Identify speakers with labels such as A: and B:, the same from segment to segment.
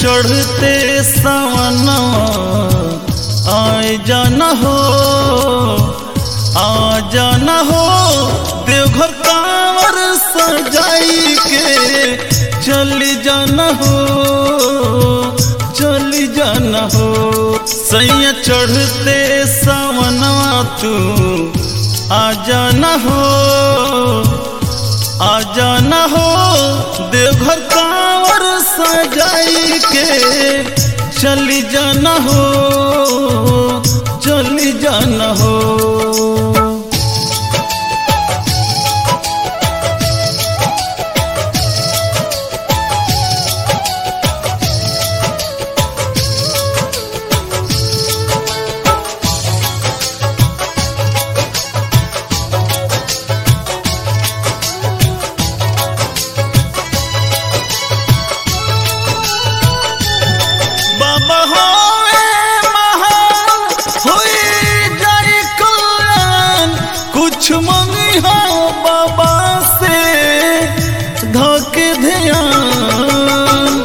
A: चढ़ते सवनवा आए जाना हो आ जाना हो देवघर कांवर सजाई के चली जाना हो चली जाना हो सैया चढ़ते सवनवा तू आ जाना हो आ जाना हो देवघर कांवर सजाई के चली जाना हो चली जाना हो बाबा होए महान होई जाई कल्याण कुछ मंगी हो बाबा से धोके ध्यान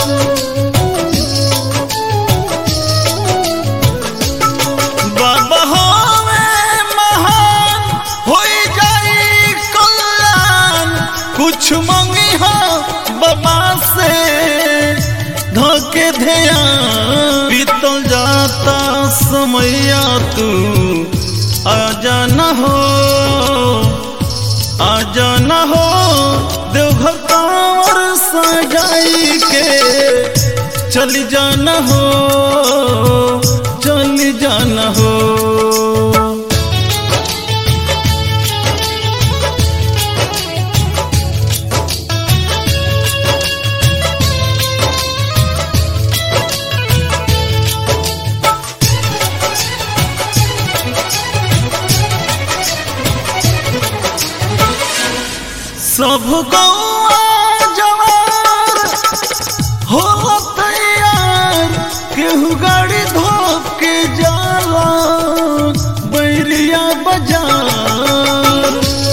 A: बाबा होए महान होई जाई कल्याण कुछ मंगी हो बाबा से धोके ध्यान बीतल जाता समैया तू आ जाना हो आ जाना हो देवघर कांवर सजाई के चली जाना हो चली जाना हो सब गौआ जवार हो तैयार केहू गाड़ी धोप के जाला बैरिया बाजार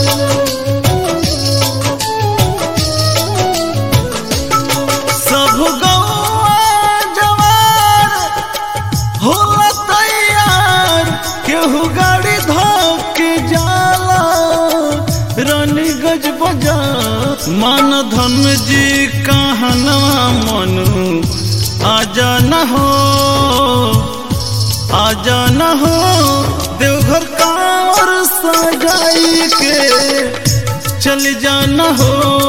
A: सब गौआ जवार हो तैयार केहू गाड़ी धोप के जाला रानी गज बजा मान धन जी कहनवा मनु आ जाना हो आ जाना हो देवघर कांवर सजाई के चल जाना हो